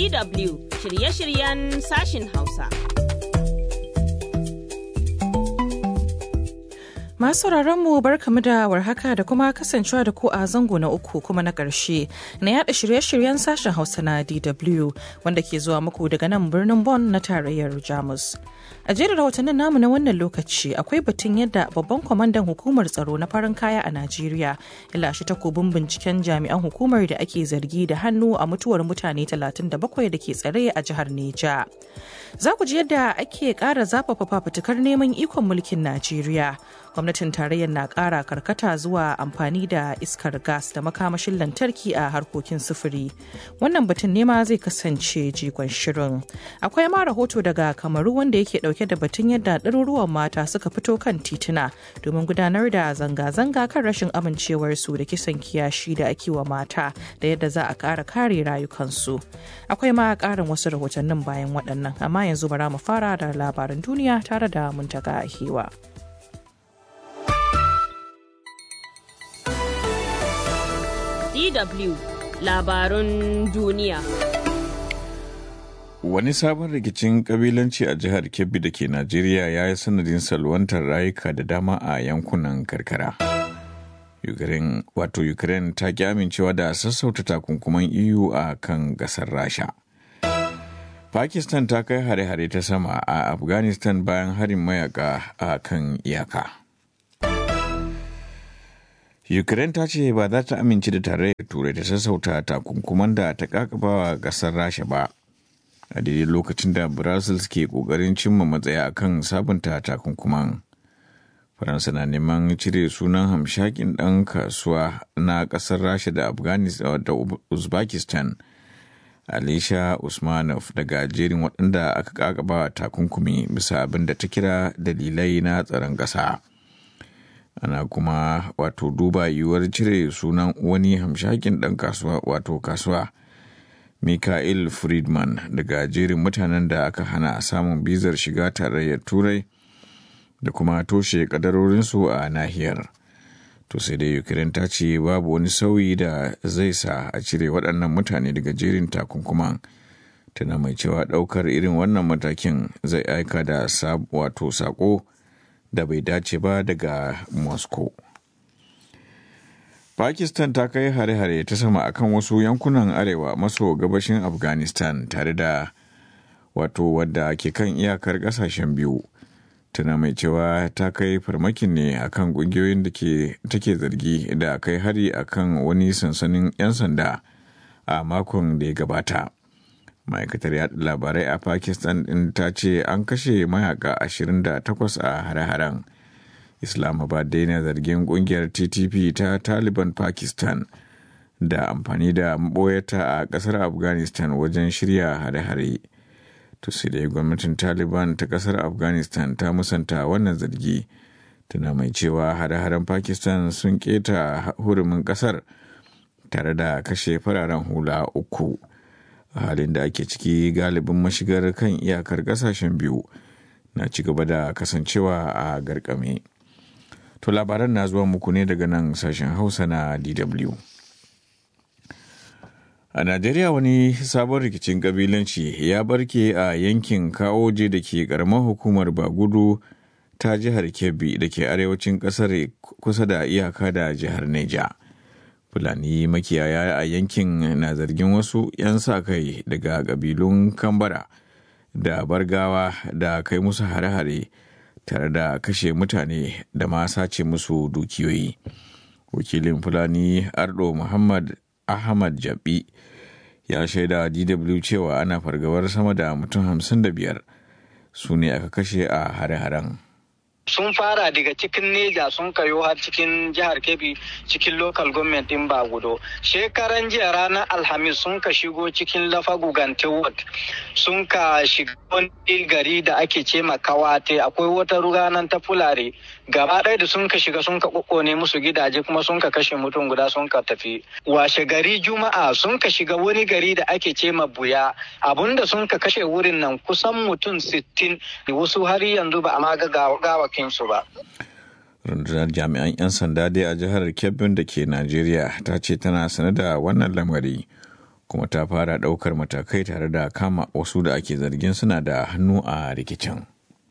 DW shirye-shiryen sashin Hausa. Masu mu barkamu da warhaka da kuma kasancewa da ku a zango na uku kuma na ƙarshe na yada shirye-shiryen sashen Hausa na DW wanda ke zuwa muku daga nan birnin Bonn na tarayyar Jamus. A jerin rahotannin namu na wannan lokaci akwai batun yadda babban kwamandan hukumar tsaro na farin kaya a Najeriya ya lashe takobin binciken jami'an hukumar da ake zargi da hannu a mutuwar mutane 37 da ke tsare a jihar Neja. Za ku ji yadda ake ƙara zafafa fafutukar neman ikon mulkin Najeriya. Gwamnatin tarayyar na ƙara karkata zuwa amfani da iskar gas da makamashin lantarki a harkokin sufuri. Wannan batun nema zai kasance jigon shirin. Akwai ma rahoto daga Kamaru wanda yake ɗauke da batun yadda ɗaruruwan mata suka fito kan tituna domin gudanar da zanga-zanga kan rashin amincewarsu da kisan kiyashi da ake wa mata da yadda za a ƙara kare rayukansu. Akwai ma ƙarin wasu rahotannin bayan waɗannan amma yanzu bara mu fara da labaran duniya tare da muntaka hewa. DW labarun duniya. Wani sabon rikicin kabilanci a jihar Kebbi da ke Najeriya ya yi sanadin salwantar rayuka da dama a yankunan karkara. Ukraine wato Ukraine ta ki amincewa da sassauta takunkuman EU a kan gasar Rasha. Pakistan ta kai hare-hare ta sama a Afghanistan bayan harin mayaka a kan iyaka. Ukraine ta ce ba za ta amince da tarayyar turai ta sassauta takunkuman da ta kakabawa gasar Rasha ba. A daidai lokacin da Brussels ke kokarin cimma matsaya akan sabunta takunkuman. Faransa na neman cire sunan hamshakin ɗan kasuwa na ƙasar Rasha da Afghanistan da Uzbekistan. Alisha Usmanov daga jerin waɗanda aka kakaba takunkumi bisa abin da ta kira dalilai na tsaron ƙasa. Ana kuma wato duba yiwuwar cire sunan wani hamshakin ɗan kasuwa wato kasuwa. Mikhail Friedman daga jerin mutanen da aka hana samun bizar shiga tarayyar Turai da kuma toshe kadarorinsu a nahiyar. To sai dai Ukraine ta ce babu wani sauyi da zai sa a cire waɗannan mutane daga jerin takunkuman. Tana mai cewa ɗaukar irin wannan matakin zai aika da wato saƙo da bai dace ba daga Moscow. Pakistan ta kai hare-hare ta sama akan wasu yankunan arewa maso gabashin Afghanistan tare da wato wadda ke kan iyakar ƙasashen biyu. tana mai cewa ta kai farmakin ne akan kungiyoyin da take zargi da kai hari akan wani sansanin 'yan sanda a makon da ya gabata ma'aikatar yaɗa labarai a pakistan din ta ce an kashe mayaka 28 a hare-haren islamabad daina zargin kungiyar ttp ta taliban pakistan da amfani da maboyata a ƙasar afghanistan wajen shirya hare-hare to sai dai gwamnatin taliban ta kasar afghanistan ta musanta wannan zargi tana mai cewa hare-haren pakistan sun keta hurumin kasar tare da kashe fararen hula uku a halin da ake ciki galibin mashigar kan iyakar kasashen biyu na ci gaba da kasancewa a garkame to labaran na zuwa muku ne daga nan sashen hausa na dw A Najeriya wani sabon rikicin kabilanci ya barke a yankin Kaoje da ke karamar hukumar Bagudu ta jihar Kebbi da ke arewacin kasar kusa da iyaka da jihar Neja. Fulani makiyaya a yankin na zargin wasu 'yan sa kai daga kabilun Kambara da Bargawa da kai musu hare-hare tare da kashe mutane da ma sace musu dukiyoyi. Wakilin Fulani Ardo Muhammad Ahmad Jabi ya shaida DW cewa ana fargabar sama da mutum hamsin da biyar su ne aka kashe a hare-haren. sun fara daga cikin neja sun kayo har cikin jihar kebbi cikin local government din bagudo shekaran jiya ranar alhamis sun ka shigo cikin lafagu ward sun ka shiga wani gari da ake ce kawate akwai wata ruganan ta fulare gaba ɗaya da sun ka shiga sun ka ne musu gidaje kuma sun ka kashe mutum guda sun ka tafi washe gari juma'a sun ka shiga wani gari da ake ce buya abinda sun ka kashe wurin nan kusan mutum sittin wasu har yanzu ba a ma ga gawakinsu ba rundunar jami'an 'yan sanda dai a jihar kebbin da ke najeriya ta ce tana sane da wannan lamari kuma ta fara ɗaukar matakai tare da kama wasu da ake zargin suna da hannu a rikicin.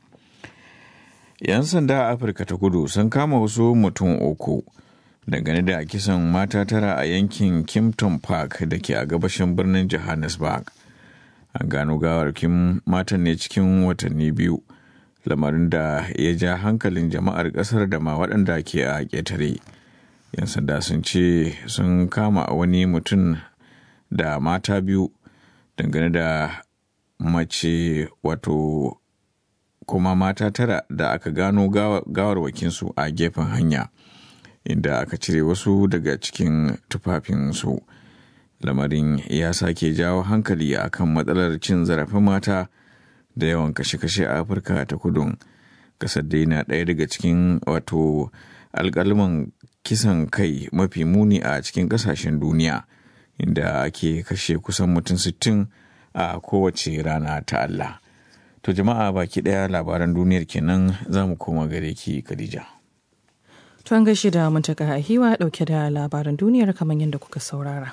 'Yan sanda a Afirka ta kudu sun kama wasu mutum uku dangane da kisan mata tara a yankin Kimpton Park da ke a gabashin birnin Johannesburg. An gano gawarkin matan ne cikin watanni biyu, lamarin da ya ja hankalin jama'ar ƙasar da ma waɗanda ke a ƙetare. 'Yan sanda sun ce sun kama wani mutum da mata biyu dangane da mace wato kuma mata tara da aka gano gawarwakinsu a gefen hanya inda aka cire wasu daga cikin tufafinsu lamarin ya sake jawo hankali akan matsalar cin zarafin mata da yawan kashe-kashe a afirka ta kudun kasar dai na ɗaya daga cikin wato alƙalman kisan kai mafi muni a cikin ƙasashen duniya inda ake kashe kusan mutum sittin a kowace rana ta Allah. To jama'a baki ɗaya labaran duniyar kenan za mu koma gare ki Khadija. To an gaishe da muntaka a hiwa ɗauke da labaran duniyar kamar yadda kuka saurara.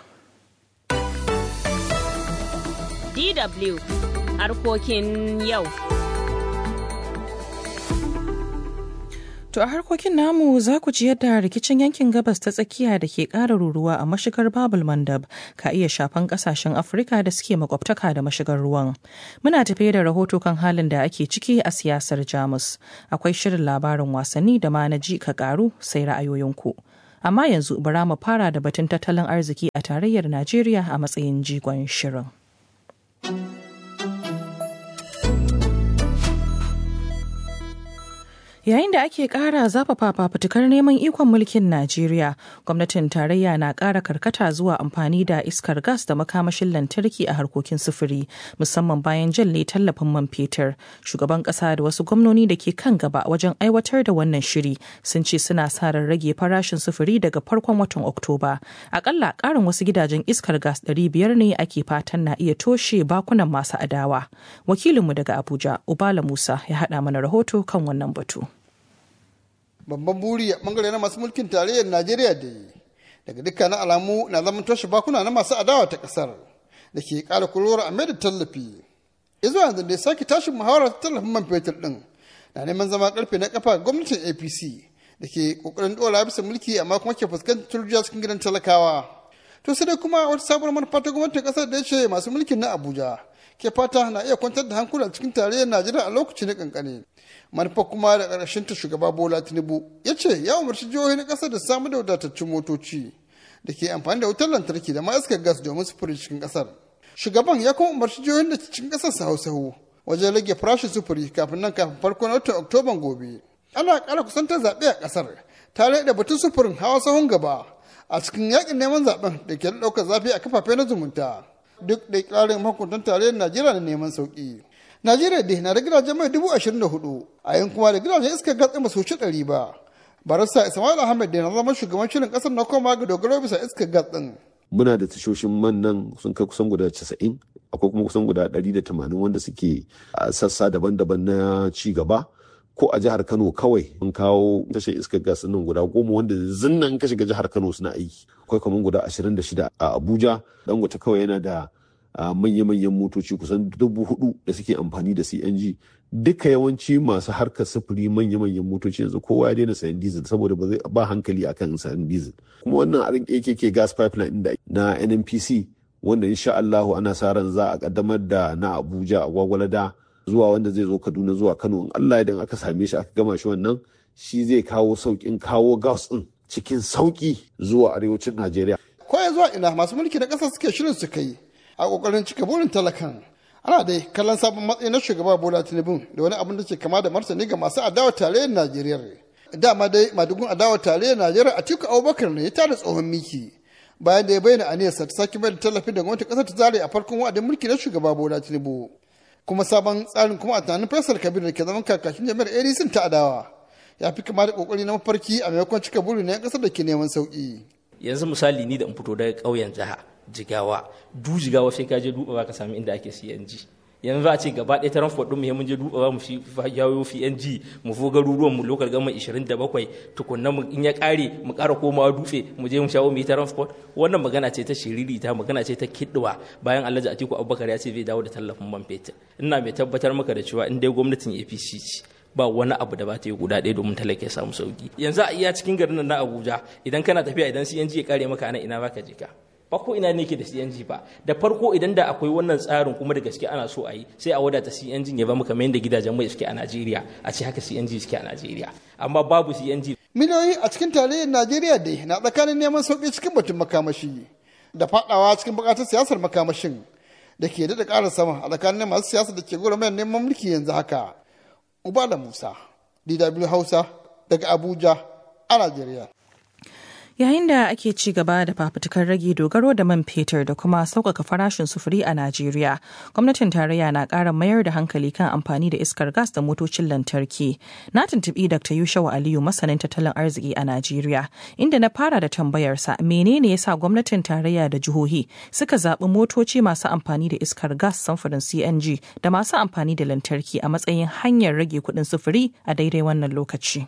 DW harkokin yau. To a harkokin namu za ku ji yadda rikicin yankin gabas ta tsakiya da ke ƙara ruruwa a mashigar Babul Mandab ka iya shafan ƙasashen Afirka da suke makwabtaka da mashigar ruwan. Muna tafe da rahoto kan halin da ake ciki a siyasar Jamus. Akwai shirin labarin wasanni da ma na ji ka ƙaru sai ra'ayoyinku. Amma yanzu bara mu fara da batun tattalin arziki a tarayyar Najeriya a matsayin jigon shirin. Yayin da ake ƙara zafafa fafutukar neman ikon mulkin Najeriya, gwamnatin tarayya na ƙara karkata zuwa amfani da iskar gas da makamashin lantarki a harkokin sufuri, musamman bayan jalle tallafin man fetur. Shugaban ƙasa da wasu gwamnoni da ke kan gaba wajen aiwatar da wannan shiri sun ce suna sa ran rage farashin sufuri daga farkon watan Oktoba. Akalla ƙarin wasu gidajen iskar gas ɗari biyar ne ake fatan na iya toshe bakunan masu adawa. Wakilinmu daga Abuja, Ubala Musa, ya haɗa mana rahoto kan wannan batu. babban buri a bangare na masu mulkin tarayyar najeriya da yi daga dukkanin alamu na zaman toshe bakuna na masu adawa ta kasar da ke kara kurora a mai da tallafi izuwa yanzu da sake tashin muhawarar tallafin man fetur din na neman zama karfe na kafa gwamnatin apc da ke kokarin dora bisa mulki amma kuma ke fuskantar turjiya cikin gidan talakawa to sai dai kuma wata sabuwar manufa ta gwamnatin kasar da ya ce masu mulkin na abuja ke fata na iya kwantar da hankula cikin tarayyar najeriya a lokaci na kankane manufa kuma da ƙarshen ta shugaba bola tinubu ya ce ya umarci jihohi na ƙasar da samu da wadatattun motoci da ke amfani da wutar lantarki da ma iskar gas domin sufuri cikin ƙasar shugaban ya kuma umarci jihohin da cikin ƙasar su hau sahu wajen rage farashin sufuri kafin nan kafin farkon watan oktoban gobe ana ƙara kusantar zaɓe a ƙasar tare da batun sufurin hawa sahun gaba a cikin yakin neman zaɓen da ke ɗaukar zafi a kafafe na zumunta duk da ƙarin mahukuntan tarayyar najeriya na neman sauƙi Najeriya dai na da gidajen mai dubu ashirin da hudu a yin kuma da gidajen iskar gatsi masu wuce ɗari ba. Barista Ismail Ahmed da na zama shugaban shirin ƙasar na koma ga dogaro bisa iskar gatsin. Muna da tashoshin man nan sun kai kusan guda casa'in akwai kuma kusan guda ɗari da tamanin wanda suke a sassa daban-daban na ci gaba. Ko a jihar Kano kawai mun kawo tashar iskar gas nan guda goma wanda zinnan ka shiga jihar Kano suna aiki. Akwai kamar guda ashirin da shida a Abuja. Dangote kawai yana da Uh, manya-manyan motoci kusan dubu hudu da suke amfani da cng duka yawanci masu harkar sufuri manya-manyan motoci yanzu kowa ya daina sayan diesel saboda ba zai ba hankali akan sayan diesel kuma wannan arin akk gas pipeline da na nnpc wanda insha Allahu ana sa ran za a kaddamar da na abuja a gwagwalada zuwa wanda zai zo kaduna zuwa kano in allah idan aka same shi aka gama shi wannan shi zai kawo sauƙin kawo gas din cikin sauƙi zuwa arewacin najeriya ko ya zuwa ina masu mulki na ƙasa suke shirin su kai a kokarin cika burin talakan ana dai kallon sabon matsayi na shugaba bola tinubu da wani abin da ke kama da martani ga masu adawa tarayyar najeriya dama dai madugun adawa tarayyar najeriya a tiku abubakar ne ya tada tsohon miki bayan da ya bayyana aniyarsa ta sake mai da tallafi da gwamnatin kasar ta zare a farkon wa'adin mulki na shugaba bola tinubu kuma sabon tsarin kuma a tunanin faisal kabir da ke zaman kakakin jami'ar adc ta adawa ya fi kama da kokari na mafarki a maimakon cika buri na 'yan kasar da ke neman sauki yanzu misali ni da in fito daga ƙauyen jiha jigawa du jigawa sai ka je duba ka sami inda ake CNG yanzu a ce gaba ɗaya transport ɗin mu mun je duba mu shi yawo PNG mu fu garuruwan mu local government 27 tukunna mu in ya ƙare mu ƙara komawa dutse mu je mu shawo mu yi transport wannan magana ce ta shiriri ta magana ce ta kidduwa bayan Alhaji Atiku Abubakar ya ce zai dawo da tallafin man fetur ina mai tabbatar maka da cewa in dai gwamnatin APC ce ba wani abu da ba ta yi guda ɗaya domin talaka ya samu sauki yanzu a iya cikin garin nan na Abuja idan kana tafiya idan CNG ya kare maka ana ina baka je ka ba ko ina ne ke da CNG ba da farko idan da akwai wannan tsarin kuma da gaske ana so a yi sai a wadata CNG ya ba maka kamar yadda gidajen mai suke a Najeriya a ce haka CNG suke a Najeriya amma babu CNG miliyoyi a cikin tarayyar najeriya dai na tsakanin neman sauƙi cikin batun makamashi da faɗawa cikin buƙatar siyasar makamashin da ke daɗa ƙara sama a tsakanin masu siyasa da ke gwada neman mulki yanzu haka ubala musa dw hausa daga abuja a najeriya Yayin da ake ci gaba da fafutukar rage dogaro da man fetur da kuma sauƙaƙa farashin sufuri a Najeriya, gwamnatin tarayya na ƙara mayar da hankali kan amfani da iskar gas da motocin lantarki. Na tuntuɓi Dr. Yushawa Aliyu masanin tattalin arziki a Najeriya, inda na fara da tambayarsa menene yasa gwamnatin tarayya da jihohi suka zaɓi motoci masu amfani da iskar gas samfurin CNG da masu amfani da lantarki a matsayin hanyar rage kuɗin sufuri a daidai wannan lokaci.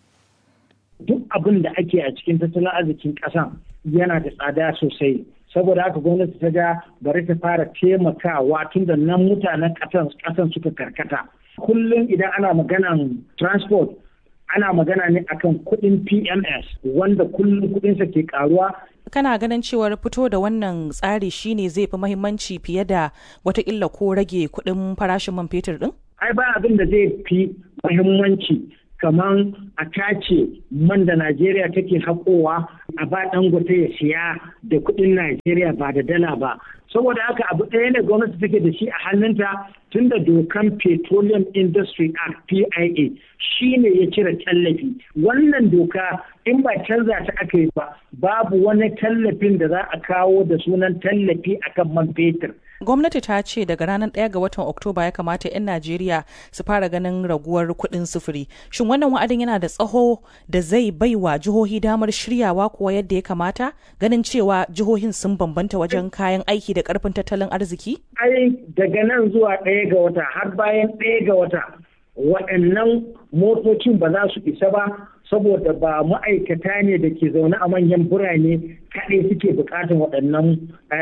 duk abin da ake a cikin tattalin arzikin ƙasan yana da tsada sosai saboda haka gwamnati ta ga bari ta fara taimakawa tun da nan mutanen ƙasan suka karkata kullum idan ana maganan transport ana magana ne akan kuɗin pms wanda kullum kuɗinsa ke karuwa kana ganin cewar fito da wannan tsari shine zai fi mahimmanci fiye da watakila ko rage kuɗin farashin man fetur din? ai ba abin da zai fi mahimmanci kamar a tace man da Najeriya take haƙowa a ba dangote ya siya da kuɗin Najeriya ba da dala ba. Saboda haka abu ɗaya ne gwamnati take da shi a hannunta tun da dokan Petroleum Industry Act PIA shi ne ya cire tallafi. Wannan doka in ba canza ta aka yi ba babu wani tallafin da za a kawo da sunan tallafi akan man fetur. gwamnati ta ce daga ranar 1 ga watan oktoba ya kamata 'yan najeriya su fara ganin raguwar kuɗin sufuri shin wannan wa'adin yana da tsaho da zai bai wa jihohi damar shiryawa kuwa yadda ya kamata ganin cewa jihohin sun bambanta wajen kayan aiki da karfin tattalin arziki ai daga nan zuwa ɗaya ga wata har bayan ɗaya ga wata waɗannan motocin ba za su isa ba saboda ba ma'aikata ne da ke zaune a manyan birane kaɗai suke buƙatar waɗannan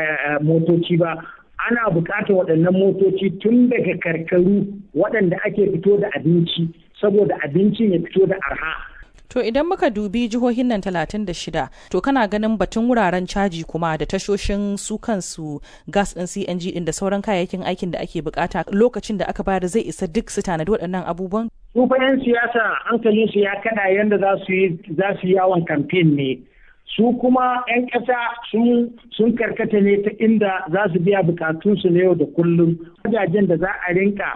motoci ba ana buƙatar waɗannan motoci tun daga karkaru waɗanda ake fito da abinci saboda abincin ya fito da arha. To idan muka dubi jihohin nan 36 to kana ganin batun wuraren caji kuma da tashoshin su kansu gas ɗin CNG ɗin da sauran kayayyakin aikin da ake bukata lokacin da aka bayar zai isa duk su tanadi waɗannan abubuwan? Su fa 'yan siyasa hankalinsu ya kada yadda za su yi yawon kamfen ne. su kuma 'yan ƙasa sun karkata ne ta inda za su biya bukatunsu na yau da kullum wajajen da za a rinka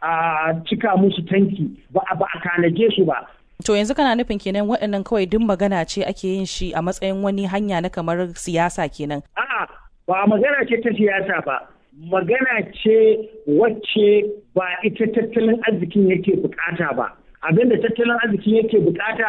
a cika musu tanki ba a tanaje su ba To yanzu kana nufin kenan waɗannan kawai duk magana ce ake yin shi a matsayin wani hanya na kamar siyasa kenan. A'a ba magana ce ta siyasa ba. Magana ce wacce ba ita tattalin arzikin yake bukata ba. Abin da tattalin arzikin yake bukata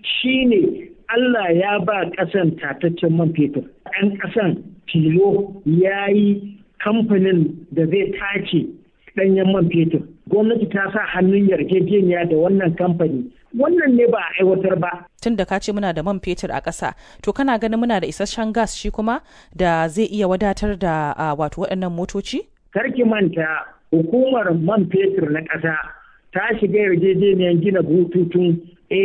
shine Allah ya ba ƙasan tataccen man fetur. Ɗan ƙasan tilo ya yi kamfanin da zai tace ɗanyen man fetur. Gwamnati ta sa hannun yarjejeniya da wannan kamfani. Wannan ne ba a aiwatar ba. Tun da ka ce muna da man fetur a ƙasa, to kana ganin muna da isasshen gas shi kuma da zai iya wadatar da wato waɗannan motoci? Karki manta hukumar man fetur na ƙasa ta shiga yarjejeniyar gina bututun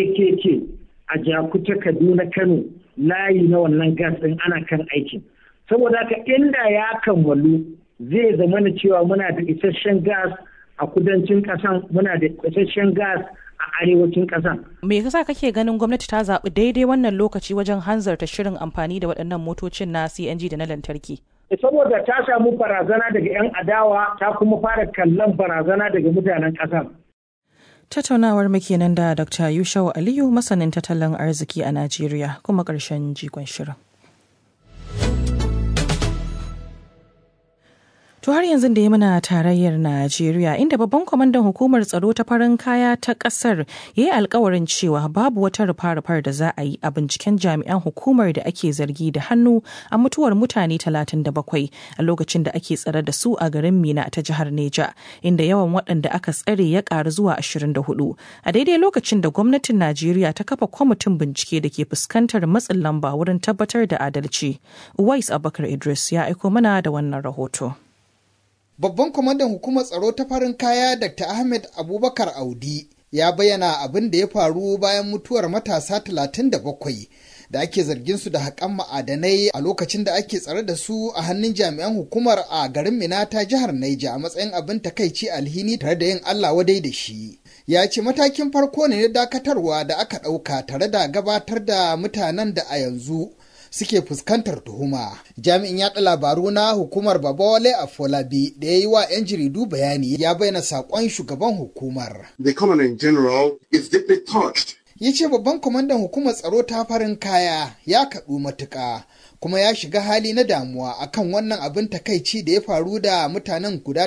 AKK a Jakuta Kaduna Kano layi na wannan gas ɗin ana kan aikin. Saboda haka inda ya kammalu zai zama na cewa muna da isasshen gas a kudancin ƙasan muna da isasshen gas a arewacin ƙasan. Me yasa kake ganin gwamnati ta zaɓi daidai wannan lokaci wajen hanzarta shirin amfani da waɗannan motocin na CNG da na lantarki? Saboda ta samu barazana daga 'yan adawa ta kuma fara kallon barazana daga mutanen ƙasan. Tattaunawar muke nan da Dr. Yushau Aliyu masanin tattalin arziki a Najeriya kuma ƙarshen jigon shirin. To har yanzu da ya muna tarayyar Najeriya inda babban kwamandan hukumar tsaro ta farin kaya ta kasar ya yi alkawarin cewa babu wata rufa-rufar da za a yi a binciken jami'an hukumar da ake zargi da hannu a mutuwar mutane 37 a lokacin da ake tsare da su a garin Mina ta jihar Neja inda yawan waɗanda aka tsare ya ƙaru zuwa 24 a daidai lokacin da gwamnatin Najeriya ta kafa kwamitin bincike da ke fuskantar matsin lamba wurin tabbatar da adalci. Uwais Abubakar Idris ya aiko mana da wannan rahoto. Babban kwamandan hukumar tsaro ta farin kaya Dr. Ahmed Abubakar Audi ya bayyana abin da ya faru bayan mutuwar matasa 37 da ake zargin su da haƙan ma'adanai a lokacin da ake tsare da su a hannun jami'an hukumar a garin Mina ta jihar Naija a matsayin abin takaici alhini tare da yin Allah wadai da shi. Ya ce matakin farko ne na dakatarwa da aka ɗauka tare da gabatar da mutanen da a yanzu suke fuskantar tuhuma. Jami'in yaɗa labaru na hukumar Babawale Afolabi da ya yi wa 'yan jaridu bayani ya bayyana saƙon shugaban hukumar. The common in general is deeply touched. Ya ce babban kwamandan hukumar tsaro ta farin kaya ya kaɗu matuƙa kuma ya shiga hali na damuwa akan wannan abin takaici da ya faru da mutanen guda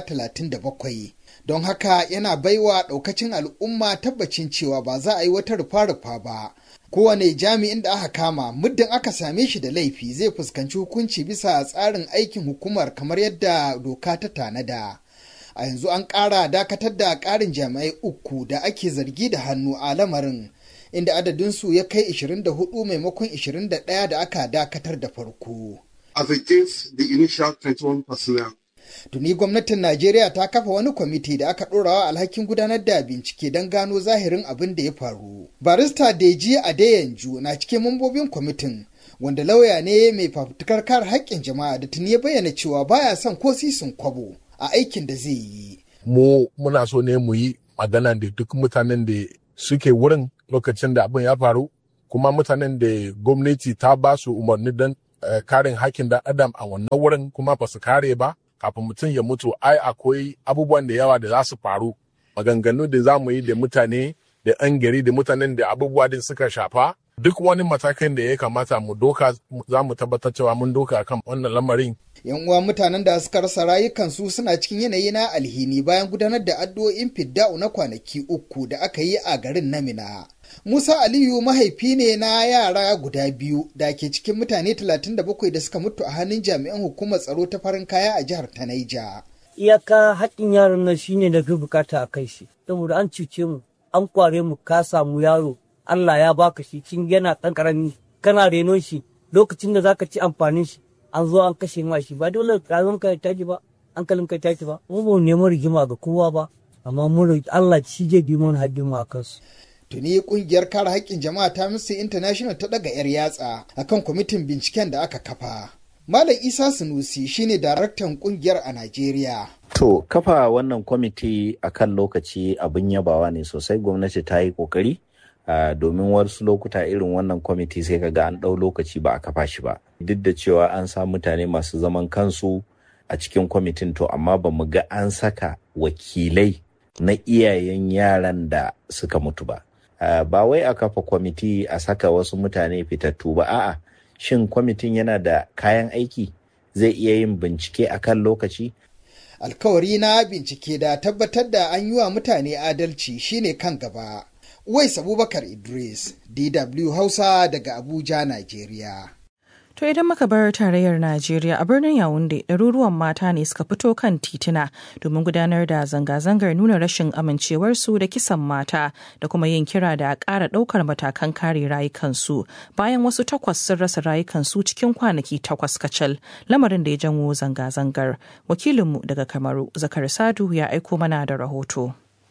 37. Don haka yana baiwa ɗaukacin al'umma tabbacin cewa ba za a yi wata rufa-rufa ba. kowane jami'in da aka kama muddin aka same shi da laifi zai fuskanci hukunci bisa tsarin aikin hukumar kamar yadda doka ta tanada a yanzu an ƙara dakatar da ƙarin jami'ai uku da ake zargi da hannu a lamarin inda adadinsu ya kai 24 maimakon 21 da aka dakatar da farko As against the initial 21 personnel. Tuni gwamnatin Najeriya ta kafa wani kwamiti da aka ɗorawa alhakin gudanar da bincike don gano zahirin abin da ya faru. Barista Deji Adeyanju na cikin mambobin kwamitin wanda lauya ne mai fafutukar kare haƙƙin jama'a da tuni ya bayyana cewa baya son ko sisin kwabo a aikin da zai yi. Mu muna so ne mu yi magana da duk mutanen da suke wurin lokacin da abin ya faru kuma mutanen da gwamnati ta ba su umarni don karin haƙƙin dan adam a wannan wurin kuma ba su kare ba kafin mutum ya mutu ai akwai abubuwan da yawa da za su faru maganganu da za mu yi da mutane da yan gari da mutanen da abubuwa din suka shafa duk wani matakin da ya kamata mu doka za mu tabbatar cewa mun doka kan wannan lamarin yan uwa mutanen da suka rasa rayukansu suna cikin yanayi na alhini bayan gudanar da addu'o'in fidda'u na kwanaki uku da aka yi a garin namina Musa Aliyu mahaifi ne na yara guda biyu da ke cikin mutane 37 da suka mutu a hannun jami'an hukumar tsaro ta farin kaya a jihar ta Naija. Iyaka haƙƙin yaran nan shine da fi bukata a kai shi, saboda an cuce mu, an kware mu ka samu yaro, Allah ya baka shi cin yana ɗan ƙarami, kana renon shi lokacin da zaka ci amfanin shi, an zo an kashe ma shi ba dole rayuwar ka tashi ba, hankalin ka tashi ba, mu ba neman rigima ga kowa ba, amma mun Allah shi zai bi mun haddin mu a kansu. tuni kungiyar kare haƙƙin jama'a ta Amnesty International ta daga 'yar yatsa akan kwamitin binciken da aka kafa. Malam Isa Sunusi shine daraktan kungiyar a Najeriya. To, kafa wannan kwamiti a kan lokaci abin yabawa ne sosai gwamnati ta yi ƙoƙari. Uh, domin wasu lokuta irin wannan kwamiti sai kaga an ɗau lokaci ba a kafa shi ba duk da cewa an sa mutane masu zaman kansu a cikin kwamitin to amma ba mu ga an saka wakilai na iyayen yaran da suka mutu ba Uh, ba wai a kafa kwamiti a saka wasu mutane fitattu ba a'a shin kwamitin yana da kayan aiki zai iya yin bincike a kan lokaci alkawari na bincike da tabbatar da an yi wa mutane adalci shine kan gaba Uwais Abubakar Idris, DW Hausa daga Abuja, Najeriya. To idan muka bar tarayyar Najeriya a birnin Yawunde ɗaruruwan mata ne suka fito kan tituna domin gudanar da zanga-zangar nuna rashin amincewarsu da kisan mata da kuma yin kira da a ƙara ɗaukar matakan kare rayukansu bayan wasu takwas sun rasa rayukansu cikin kwanaki takwas kacal lamarin da ya janwo zanga-zangar. Wakilinmu daga Kamaru Zakar Sadu ya aiko mana da rahoto.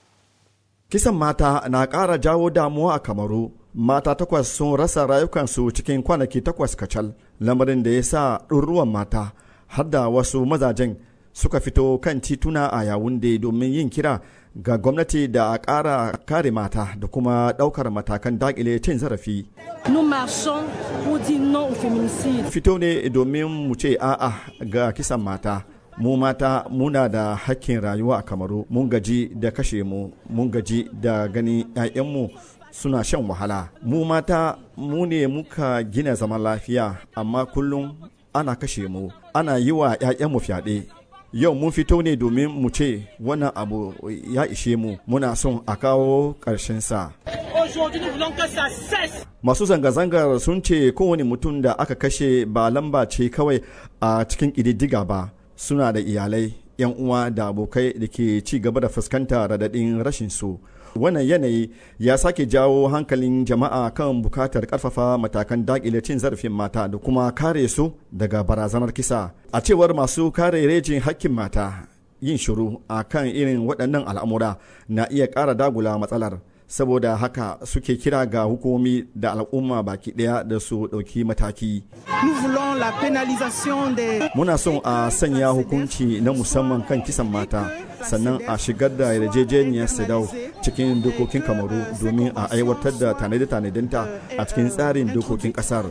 Kisan mata na ƙara jawo damuwa a Kamaru. mata takwas sun rasa rayukansu cikin kwanaki takwas kacal lamarin da ya sa ɗurruwan mata har da wasu mazajen suka fito kan tituna a yawunde domin yin kira ga gwamnati da a ƙara kare mata da kuma ɗaukar matakan daƙile cin zarafi. Fito ne domin mu ce a'a ga kisan mata. mu mata muna da hakkin rayuwa a kamaru mun gaji da kashe mu mun gaji da gani 'ya'yanmu suna shan wahala mu mata mu ne muka gina zaman lafiya amma kullum ana kashe mu ana yi wa 'ya'yanmu fyaɗe yau mun fito ne domin mu ce wannan abu ya ishe mu muna son a kawo sa. masu zanga-zangar sun ce kowane mutum da aka kashe ba lamba ce kawai a cikin ƙididdiga ba suna da iyalai 'yan uwa da abokai da ke ci gaba da fuskanta radadin rashin su wannan yanayi ya sake jawo hankalin jama'a kan bukatar karfafa matakan dakile cin zarafin mata da kuma kare su daga barazanar kisa a cewar masu kare rejin hakkin mata yin shiru a kan irin waɗannan al'amura na iya ƙara dagula matsalar saboda haka suke kira ga hukumomi da al'umma baki ɗaya da su ɗauki mataki muna son a sanya hukunci na musamman kan kisan mata sannan a shigar da yarjejeniyar sedau cikin dokokin kamaru domin a aiwatar da tanade-tanadenta a cikin tsarin dokokin kasar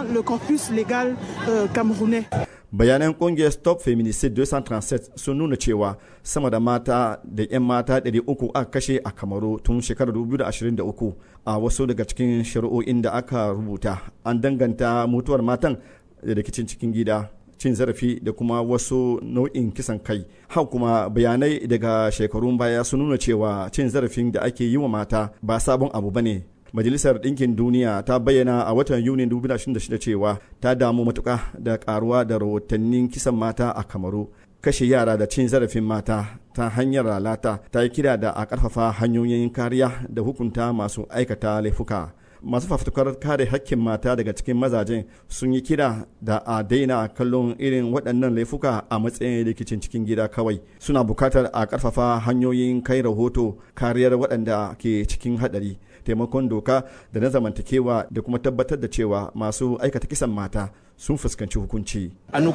bayanan kungiyar stop feminicide 237 sun nuna cewa sama da mata da 'yan mata 300 aka kashe a kamaru tun shekarar 2023 a wasu daga cikin shari'o'in da aka rubuta an danganta mutuwar matan da rikicin cikin gida cin zarafi da kuma wasu nau'in kisan kai hau kuma bayanai daga shekarun baya sun nuna cewa cin zarafin da ake yi wa mata ba sabon abu ba ne majalisar ɗinkin duniya ta bayyana a watan yuni 2026 cewa ta damu matuƙa da karuwa da rahotannin kisan mata a kamaru kashe yara da cin zarafin mata ta hanyar lalata ta yi kira da a ƙarfafa hanyoyin kariya da hukunta masu aikata laifuka masu fafutukar kare hakkin mata daga cikin mazajen sun yi kira da a daina kallon irin waɗannan laifuka a matsayin rikicin cikin gida kawai suna bukatar a ƙarfafa hanyoyin kai rahoto kariyar waɗanda ke cikin haɗari taimakon doka da na zamantakewa da kuma tabbatar da cewa masu aikata kisan mata sun fuskanci hukunci.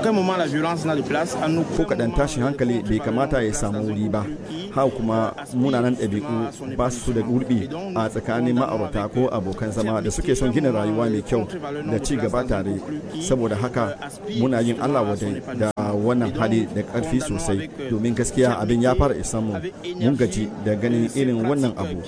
Ko kaɗan tashin hankali bai kamata ya samu wuri ba, haka kuma munanan ɗabi'u ba su da gurbi a tsakanin ma'aurata ko abokan zama da suke son gina rayuwa mai kyau da ci gaba tare. Saboda haka muna yin Allah wadai da wannan hali da ƙarfi sosai domin gaskiya abin ya fara isan mu mun gaji da ganin irin wannan abu.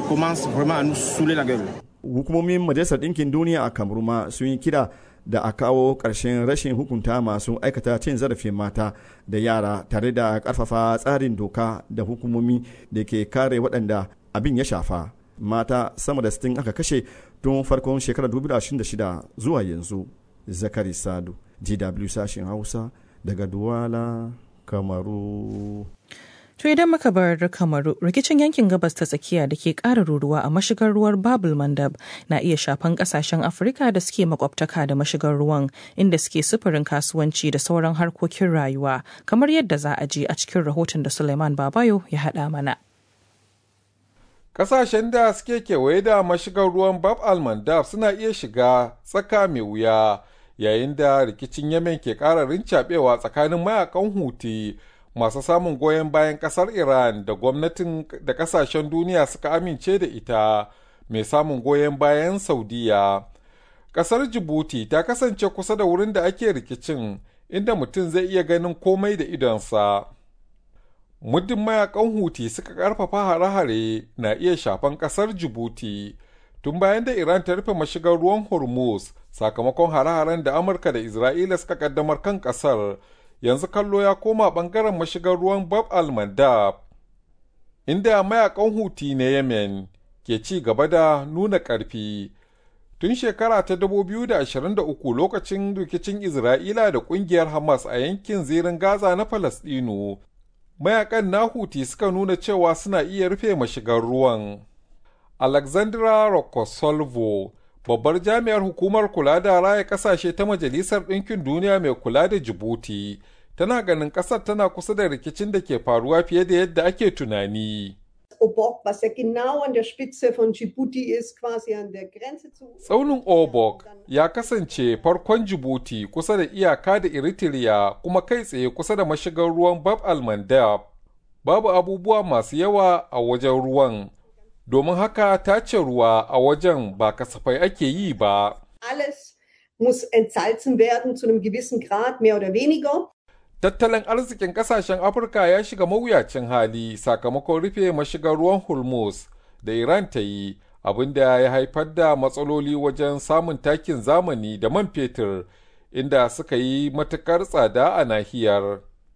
Hukumomin Majalisar Ɗinkin Duniya a Kamaru ma sun yi kira da a kawo ƙarshen rashin hukunta masu aikata cin zarafin mata da yara tare da ƙarfafa tsarin doka da hukumomi da ke kare waɗanda abin ya shafa mata sama da 60 aka kashe tun farkon shekarar 2026 zuwa yanzu zakari sadu dw sashen hausa daga duwala kamaru To idan muka bar kamaru rikicin yankin gabas ta tsakiya da ke ƙara ruruwa a mashigar ruwar Babul Mandab na iya shafan ƙasashen Afirka da suke makwabtaka da mashigar ruwan inda suke sufurin kasuwanci da sauran harkokin rayuwa kamar yadda za a je a cikin rahoton da Suleiman Babayo ya haɗa mana. Ƙasashen da suke kewaye da mashigar ruwan Bab al-Mandab suna iya shiga tsaka mai wuya yayin da rikicin Yemen ke ƙara rincaɓewa tsakanin mayakan Huti masu samun goyon bayan kasar Iran da gwamnatin da kasashen duniya suka amince da ita mai samun goyon bayan Saudiya. Kasar Djibouti ta kasance kusa da wurin da ake rikicin inda mutum zai iya ganin komai da idonsa. Muddin mayakan Huti suka karfafa hare-hare na iya shafan kasar Djibouti tun bayan da Iran ta rufe mashigar ruwan Hormuz sakamakon hare-haren da Amurka da Isra'ila suka kaddamar kan kasar. yanzu kallo ya koma ɓangaren mashigar ruwan Bab al-Mandab, inda mayakan Huti na Yemen ke ci gaba da nuna ƙarfi. Tun shekara ta 2023 lokacin rikicin Isra'ila da ƙungiyar Hamas a yankin zirin Gaza na Falasɗinu, mayakan na Huti suka nuna cewa suna iya rufe mashigar ruwan. Alexandra Rokosolvo babbar jami'ar hukumar kula da raya kasashe ta majalisar ɗinkin duniya mai kula da jibuti tana ganin ƙasar tana kusa da rikicin da ke faruwa fiye da yadda ake tunani Tsaunin Obok ya kasance farkon Jibuti kusa da iyaka da Eritrea kuma kai tsaye kusa da mashigar ruwan Bab al-Mandab. Babu abubuwa masu yawa a wajen ruwan, domin haka tace ruwa a wajen ba kasafai ake yi ba. Alles muss entsalzen werden zu einem gewissen Grad, mehr oder weniger. Tattalin arzikin kasashen Afirka ya shiga mawuyacin hali sakamakon rufe mashigar ruwan Hormuz da Iran ta yi, abinda ya haifar da matsaloli wajen samun takin zamani da man fetur, inda suka yi matukar tsada a nahiyar.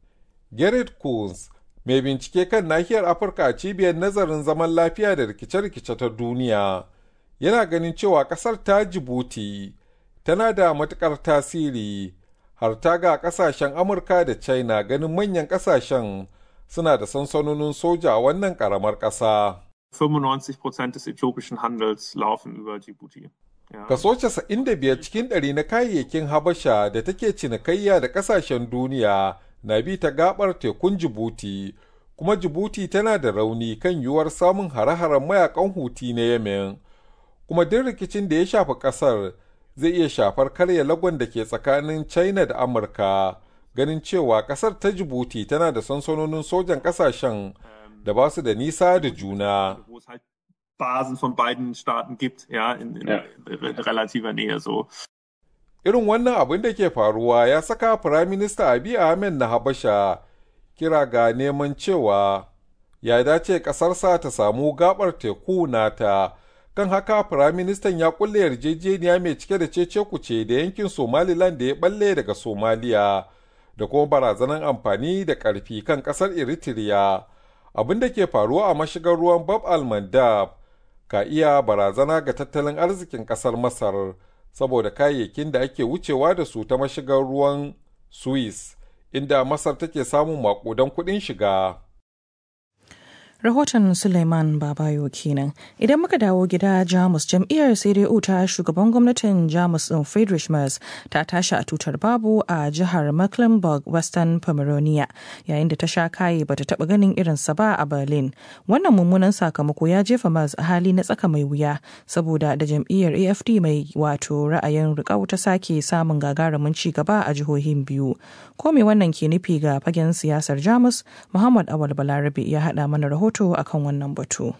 Gerrit Coons mai bincike kan nahiyar Afirka a cibiyar nazarin zaman lafiya da rikice-rikice ta duniya yana ganin cewa ƙasar ta Jibuti tana da matuƙar tasiri har ta ga ƙasashen Amurka da China ganin manyan ƙasashen suna da sansanonin soja a wannan ƙaramar ƙasa. 95% des äthiopischen Handels laufen über Djibouti. Ja. Kaso 95 cikin ɗari na kayayyakin Habasha da take cinikayya da ƙasashen duniya na bi ta gabar tekun Jibuti, kuma Jibuti tana da rauni kan yiwuwar samun hare-haren mayakan Huti na Yemen. Kuma duk rikicin da ya shafi ƙasar zai iya shafar karya lagon da ke tsakanin China da Amurka, ganin cewa ƙasar ta Jibuti tana da sansanonin sojan ƙasashen da ba su da nisa da juna. Basen von beiden Staaten gibt, ja, in, in Ja. relativer Nähe so. Irin wannan abin da ke faruwa ya saka Firaminista Abiy Ahmed na Habasha kira ga neman cewa ya dace ƙasarsa ta samu gabar teku nata. Kan haka Firaministan ya kulle yarjejeniya mai cike da cece kuce da yankin Somaliland da ya balle daga Somaliya da kuma barazanar amfani da ƙarfi kan ƙasar Eritrea. Abin da ke faruwa a mashigar ruwan Bab al-Mandab ka iya barazana ga tattalin arzikin ƙasar Masar. saboda kayayyakin da ake wucewa da su ta mashigar ruwan Suez, inda Masar take samun makudan kuɗin shiga. Rahoton Suleiman Babayo kenan. Idan muka dawo gida Jamus jam'iyyar CDU ta shugaban gwamnatin Jamus ɗin Friedrich Merz ta tashi a tutar babu a jihar Mecklenburg Western Pomerania yayin da ta sha kaye bata taɓa ganin irinsa ba a Berlin. Wannan mummunan sakamako ya jefa Merz a hali na tsaka mai wuya saboda da jam'iyyar AFD mai wato ra'ayin riƙau ta sake samun gagarumin ci gaba a jihohin biyu. Ko me wannan ke nufi ga fagen siyasar Jamus? Muhammad Awal Balarabe ya haɗa mana rahoton rahoto akan wannan batu.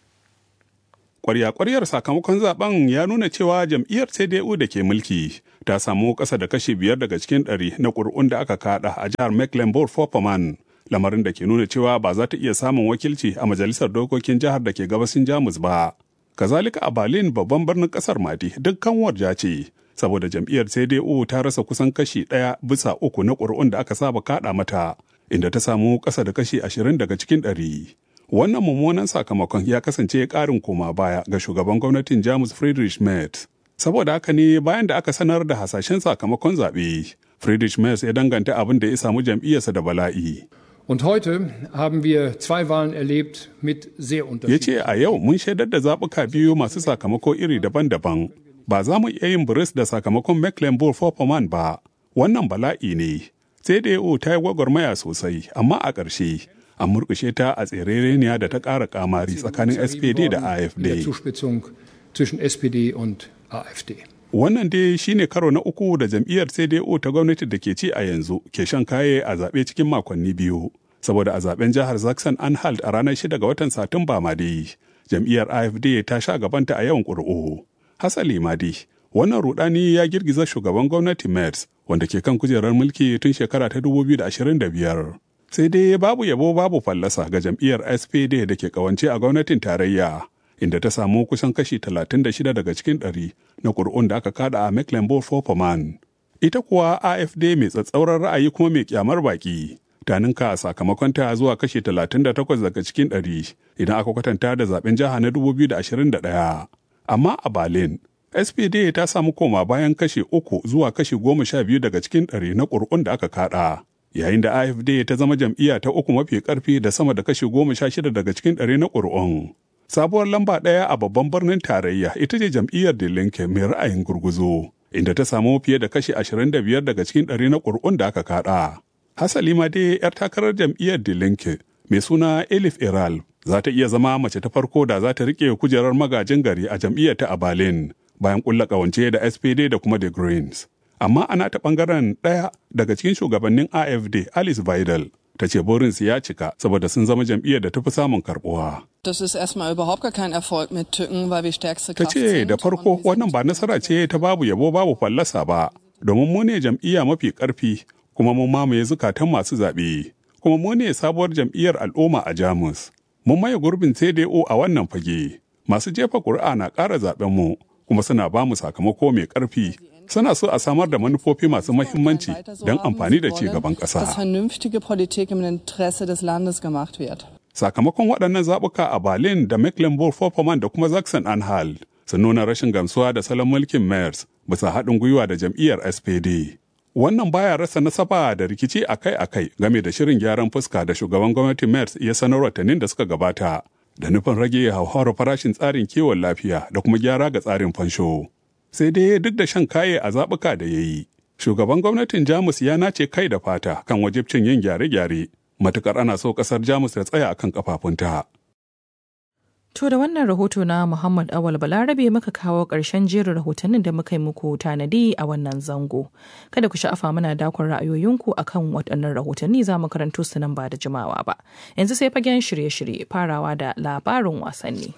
Kwarya-kwaryar sakamakon zaben ya nuna cewa jam'iyyar CDU da ke mulki ta samu ƙasa da kashi biyar daga cikin ɗari na ƙuri'un da aka kada a jihar Mecklenburg-Vorpommern, lamarin da ke nuna cewa ba za ta iya samun wakilci a majalisar dokokin jihar da ke gabasin Jamus ba. Kazalika a Berlin babban birnin ƙasar Madi dukkan warja ce, saboda jam'iyyar CDU ta rasa kusan kashi ɗaya bisa uku na ƙuri'un da aka saba kaɗa mata, inda ta samu ƙasa da kashi ashirin daga cikin ɗari. Wannan mummunan sakamakon ya kasance ƙarin koma baya ga shugaban gwamnatin Jamus Friedrich Merz. Saboda haka ne bayan da aka sanar da hasashen sakamakon zaɓe, Friedrich Merz ya danganta abin da ya samu jam'iyyarsa da bala'i. Und heute haben wir zwei Wahlen erlebt mit sehr Ya unterschiedlichen. ce a yau mun shaidar da zaɓuka biyu masu sakamako iri daban-daban. Ba za mu iya yin buris da sakamakon Mecklenburg-Vorpommern ba. Wannan bala'i ne. CDU ta yi gwagwarmaya sosai, amma a ƙarshe an murƙushe ta a tserereniya da ta ƙara ƙamari tsakanin SPD da In der AfD. Zuspitzung zwischen SPD und AfD. Wannan dai shine karo na uku da jam'iyyar CDU ta gwamnati da ke ci a yanzu ke shan kaye a zaɓe cikin makonni biyu. Saboda a zaɓen jihar Zaxxon Anhalt a ranar 6 ga watan Satumba ma dai, jam'iyyar AfD ta sha gabanta a yawan ƙuri'u. Hasali ma dai, wannan rudani ya girgiza shugaban gwamnati Merz wanda ke kan kujerar mulki tun shekara ta 2025. Sai dai babu yabo babu fallasa ga jam'iyyar SPD da ke kawance a gwamnatin tarayya. inda ta samu kusan kashi 36 daga cikin ɗari na ƙuri'un da aka kada a Mecklenburg-Vorpommern. Ita kuwa AFD mai tsatsauran ra'ayi kuma mai kyamar baki ta ninka sakamakonta zuwa kashi 38 daga cikin ɗari idan aka kwatanta da zaben jiha na 2021. Amma a Berlin, SPD ta samu koma bayan kashi uku zuwa kashi goma sha biyu daga cikin ɗari na ƙuri'un da aka kada. Yayin da AFD ta zama jam'iyya ta uku mafi ƙarfi da sama da kashi goma sha shida daga cikin ɗari na ƙuri'un. sabuwar lamba ɗaya a babban birnin tarayya ita ce jam'iyyar da linke mai ra'ayin gurguzo inda ta samu fiye da kashi 25 daga cikin ɗari na ƙuri'un da aka kaɗa. Hasali ma dai 'yar takarar jam'iyyar da linke mai suna Elif Iral za ta iya zama mace ta farko da za ta riƙe kujerar magajin gari a jam'iyyar ta a Berlin bayan ƙulla ƙawance da SPD da kuma The Greens. Amma ana ta ɓangaren ɗaya daga cikin shugabannin AFD Alice Weidel ta ce burinsu ya cika saboda sun zama jam'iyyar da ta fi samun karɓuwa. Das ist erstmal überhaupt gar kein Erfolg mit Tücken, weil wir stärkste ta Kraft ce sind. da farko wannan ba nasara ce ta babu yabo babu fallasa ba domin mu ne jam'iyya mafi karfi kuma mun mamaye zukatan masu zaɓe kuma mu ne sabuwar jam'iyyar al'umma a jamus mun maye gurbin cdo a wannan fage masu jefa ƙuri'a na ƙara zaɓen mu kuma suna ba mu sakamako mai ƙarfi suna so a samar da manufofi masu mahimmanci don amfani da ci gaban dass ƙasa. vernünftige Politik im Interesse des Landes gemacht wird. Sakamakon waɗannan zaɓuka a Berlin da Mecklenburg-Vorpommern da kuma Sachsen-Anhalt sun nuna rashin gamsuwa da salon mulkin Merz bisa haɗin gwiwa da jam'iyyar SPD. Wannan baya rasa nasaba da rikici akai-akai game da shirin gyaran fuska da shugaban gwamnatin Merz ya sanar watannin da suka gabata da nufin rage hauhawar farashin tsarin kiwon lafiya da kuma gyara ga tsarin fansho. Sai dai duk da shan kaye a zaɓuka da ya yi, shugaban gwamnatin Jamus ya nace kai da fata kan wajibcin yin gyare-gyare matukar ana so ƙasar Jamus ta tsaya akan kafafunta. To da wannan rahoto na Muhammad Awal Balarabe muka kawo ƙarshen jerin rahotannin da muka yi muku tanadi a wannan zango. Kada ku sha'afa mana dakon ra'ayoyinku akan waɗannan rahotanni za mu karanto su nan ba da jimawa ba. Yanzu sai fagen shirye-shirye farawa da labarin wasanni.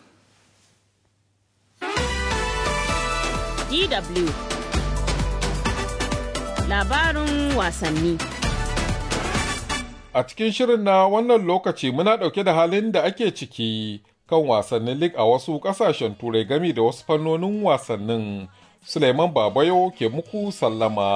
DW Labarin wasanni A cikin shirin na wannan lokaci muna ɗauke da halin da ake ciki kan wasannin lig a wasu ƙasashen turai gami da wasu fannonin wasannin. Suleiman Babayo ke muku sallama.